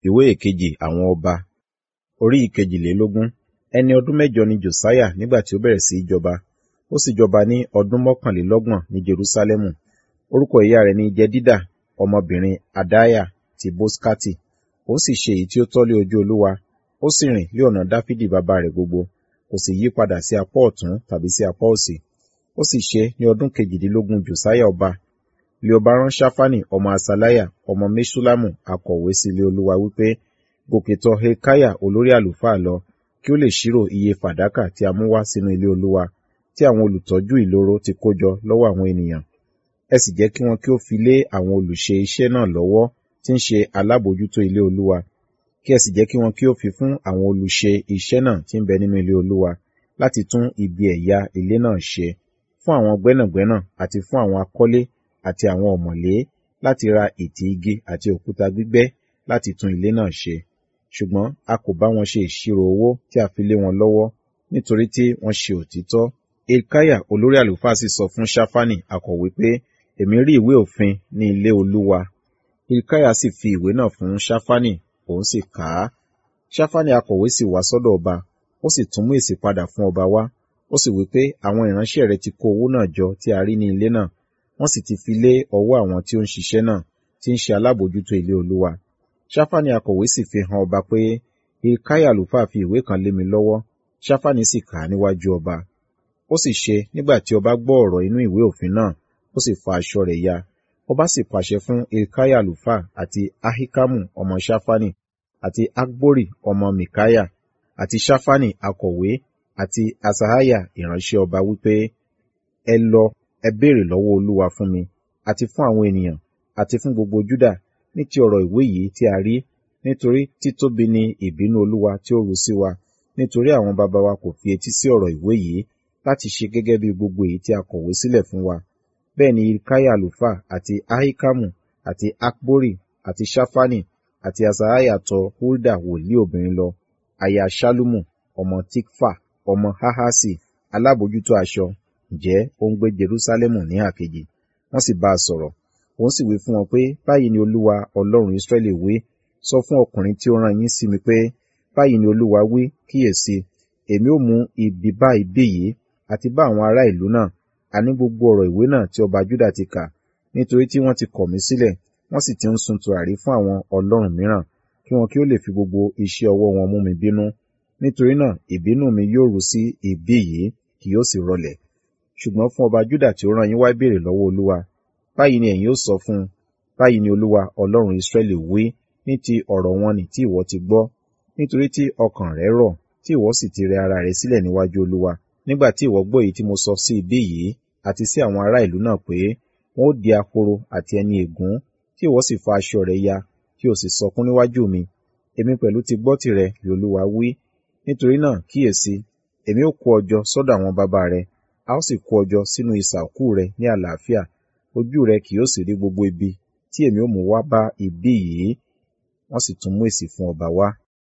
ìwé ìkejì àwọn ọba orí ìkejìlélógún ẹni ọdún mẹ́jọ ni josiah nígbà tí ó bẹ̀rẹ̀ sí í jọba ó sì jọba ní ọdún mọ́kànlélọ́gbọ̀n ní jerúsálẹ́mù orúkọ ìyá rẹ̀ ní jedida ọmọbìnrin adaiah ti boskati ó sì ṣe èyí tí ó tọ́ lé ojú olúwa ó sì rìn lé ọ̀nà dáfídì bàbá rẹ̀ gbogbo kò sì yí padà sí apá ọ̀tún tàbí sí apá òsì ó sì ṣe ní ọdún kejìdínlógún josiah ọba lé ọba rán ṣáfánì ọmọ asaliah ọmọ mẹsùlámù akọ̀wé sí ilé olúwa wípé gòkè tọ̀ hilkiah olórí àlùfáà lọ kí ó lè ṣírò iye fàdákà tí a mú wá sínú ilé olúwa tí àwọn olùtọ́jú ìloro ti kó jọ lọ́wọ́ àwọn ènìyàn ẹ sì jẹ́ kí wọn kí ó fi lé àwọn olùṣe iṣẹ́ náà lọ́wọ́ tí ń ṣe alábòójútó ilé olúwa kí ẹ sì jẹ́ kí wọn kí ó fi fún àwọn olùṣe iṣẹ́ náà tí ń bẹ nínú ilé olúwa láti tún ibi ẹ̀yà ilé náà ṣe fún àwọn gbẹ́nàgbẹ́nà àti fún àwọn akọ́lé àti àwọn ọ̀mọ̀lé láti ra ìtì igi àti òkúta gbígbẹ́ láti tún ilé náà ṣe ṣùgbọ́n a kò bá wọn ṣe ìṣirò owó tí a fi lé wọn lọ́wọ́ nítorí tí wọ́n ṣe òtítọ́ ilkaya olórí àlùfáà sì sọ fún ṣáfánì akọ̀wé pé èmi rí ìwé òfin ní ilé olúwa ilkaya sì fi ìwé náà fún ṣáfánì òun sì kà á ṣáfánì akọ̀wé sì wá sọ́dọ̀ ọba ó sì tún mú èsì padà fún ọba wá ó sì wí pé àwọn ìránṣẹ́ rẹ ti kó owó náà jọ tí a rí ní ilé náà wọ́n sì ti fi lé ọwọ́ àwọn tí ó ń ṣiṣẹ́ náà tí ń ṣe alábòójútó ilé olúwa ṣáfánì akọ̀wé sì fi hàn ọba pé ilkaya àlùfáà fi ìwé kan lé mi lọ́wọ́ ṣáfánì sì kà á níwájú ọba ó sì ṣe nígbà tí ọba gbọ́ ọ̀rọ̀ inú ìwé òfin náà ó sì fa aṣọ rẹ̀ ya ọba sì pàṣẹ fún ilkaya àlùfáà àti ahikamu ọmọ ṣáfánì àti akbori ọmọ mikaya àti ṣáfánì akọ̀wé àti asahaya ìránṣẹ́ ọba wípé ẹ lọ ẹ béèrè lọ́wọ́ olúwa fún mi àti fún àwọn ènìyàn àti fún gbogbo júdà ní ti ọ̀rọ̀ ìwé yìí tí a rí nítorí títóbi ni ìbínú olúwa tí ó ru sí wa nítorí àwọn baba wa kò fi etí sí ọ̀rọ̀ ìwé yìí láti ṣe gẹ́gẹ́ bí gbogbo èyí tí a kọ̀wé sílẹ̀ fún wa bẹ́ẹ̀ ni ilkaya àlùfáà àti ahikamu àti akbori àti ṣáfánì àti asahaya tọ hulda wòlíì obìnrin lọ aya ṣálúmù ọmọ tikfa ọmọ hahasi alábòjútó aṣọ ǹjẹ́ ó ń gbé jerúsálẹ́mù ní àkejì wọ́n sì bá a sọ̀rọ̀ òun sì wí fún wọn pé báyìí ni olúwa ọlọ́run israẹli wí sọ fún ọkùnrin tí ó rán yín sí mi pé báyìí ni olúwa wí kíyèsí èmi ó mú ibi bá ibi yìí àti bá àwọn ará ìlú náà àní gbogbo ọ̀rọ̀ ìwé náà tí ọba juda ti kà nítorí tí wọ́n ti kọ̀ mí sílẹ̀ wọ́n sì ti ń sun tùràrí fún àwọn ọlọ́run mìíràn kí wọn kí ó lè fi gbogbo iṣẹ́ ọwọ́ wọn mú mi bínú nítorí náà ìbínú mi yóò ru sí ibi yìí kì yóò sì rọlẹ̀ ṣùgbọ́n fún ọba juda tí ó rán yín wá béèrè lọ́wọ́ olúwa báyìí ni ẹ̀yin ó sọ fún un báyìí ni olúwa ọlọ́run israẹli wí ní ti ọ̀rọ̀ wọn nì tí ìwọ ti gbọ́ nítorí tí ọkàn rẹ rọ̀ tí ìwọ sì ti rẹ ara rẹ sílẹ̀ níwájú olúwa nígbà tí ìwọ gbọ́ èyí tí mo sọ sí ibí yìí àti sí àwọn ará ìlú náà pé wọn ó di ahoro àti ẹni ègún tí ìwọ sì fa aṣọ rẹ ya tí o sì sọkún níwájú mi èmi pẹ̀lú ti gbọ́ tirẹ̀ li olúwa wí nítorí náà kíyèsí èmi ó kó ọjọ́ sọ́dọ̀ àwọn bàbá rẹ a ó sì kó ọjọ́ sínú isà òkú rẹ ní àlàáfíà ojú rẹ kì yóò sì rí gbogbo ibi tí èmi ó mú wá bá ibí yìí wọ́n sì tún mú èsì fún ọba wá